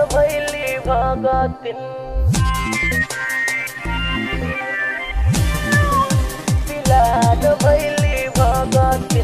भैली भगतिन बिलाद भैली भगतिन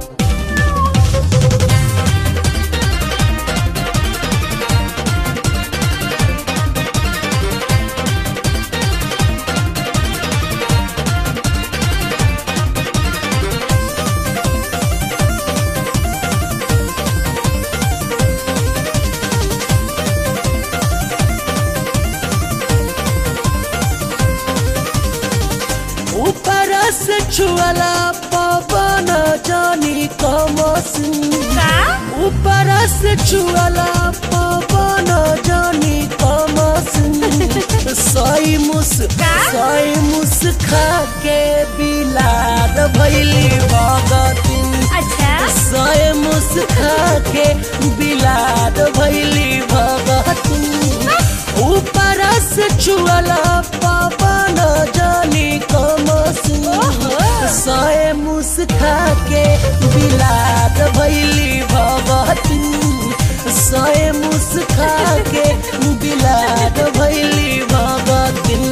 ऊपर से छुअला पवन जानी कमसिन का ऊपर से छुअला पवन जानी कमसिन सई मुस का? सई मुस खा के बिलाद भैली भगतिन अच्छा सय मुस खा के बिलाद भैली भगतिन ऊपर से छुअला पवन जानी कमसिन सय मुस खा के बिलाद भैली भगतिन सय मुस खा के बिलाद भैली भगतिन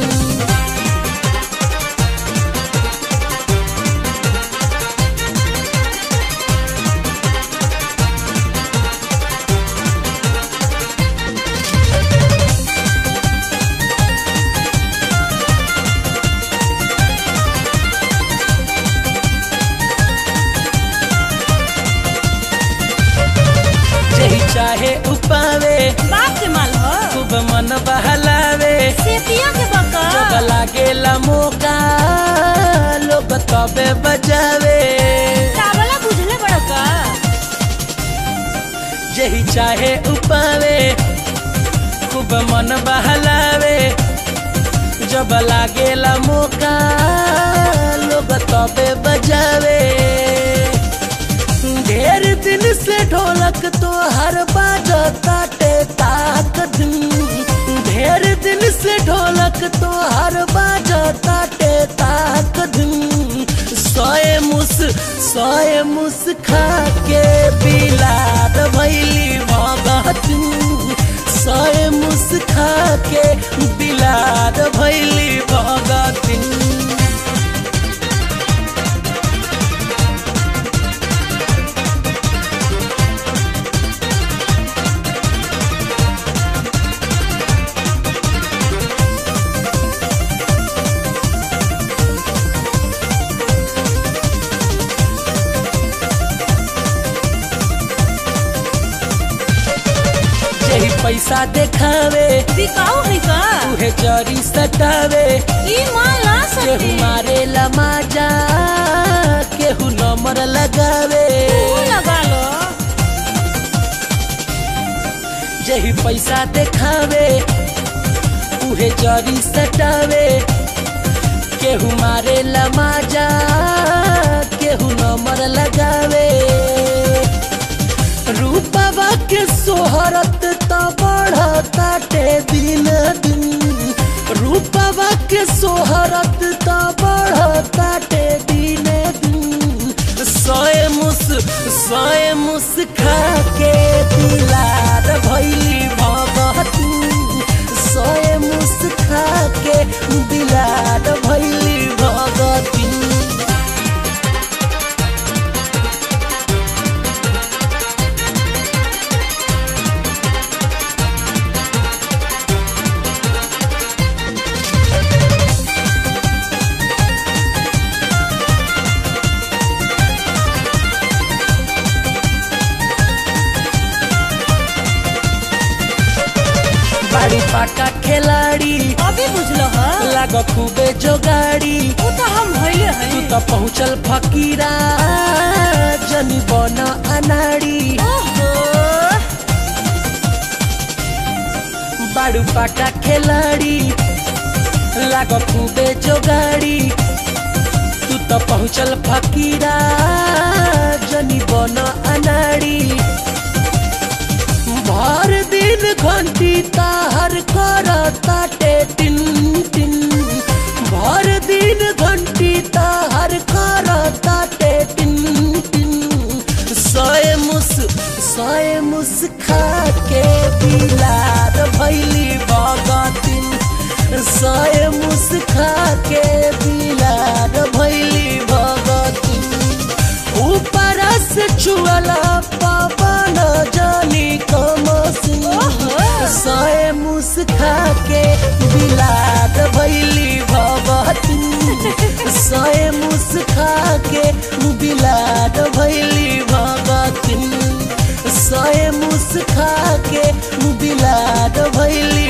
जही चाहे उपावे बाप के माल हो खूब मन बहलावे सेतिया के बका जब लागेला मौका लोग तबे बजावे चावला बुझले बड़का जही चाहे उपावे खूब मन बहलावे जब लागेला मौका लोग तबे बजावे ढेर दिन से ढोलक तो हर बाजता टे ताक दिन ढेर दिन से ढोलक तो हर बाजता टे ताक दिन सोए मुस सोए मुस खा के बिलाद भैली भगतिन सोए मुस खा के बिलाद भैली भगतिन जही पैसा देखावे बिकाऊ है का उहे जरी सटावे ई माल ना केहू सकते मारे लमाजा केहू नंबर लगावे तू लगा लो जही पैसा देखावे उहे जरी सटावे केहू मारे लमाजा केहू नंबर लगावे रूपवा के सोहरत त बढ़ता टे दिन दिन रूपवा के सोहरत त बढ़ता टे दिन दिन सोए मुस सोए मुस खा के दिलार भैली भगती सोए मुस खा के दिलार भैली भगती बाड़ी पाका खिलाड़ी अभी बुझलो ह लाग खूबे जोगाड़ी ऊ तो हम होइले तू है त पहुँचल फकीरा जनी बन अनाड़ी ओहो बाड़ू पाका खिलाड़ी लाग खूबे जोगाड़ी तू त पहुँचल फकीरा जनी बन अनाड़ी भर दिन घंटी ताहर कर ताटे टिन टिन भर दिन घंटी ताहर कर ताटे टिन टिन सोए मुस सोए मुस खा के बिलार सय मुस्खा के बिलार भैली भगती ऊपर से छुअला पवन जानी कमसिन सय मुस्खा के बिलार भैली भगती सय मुस्खा के बिलार भैली भगती सय मुस्खा के बिलार भैली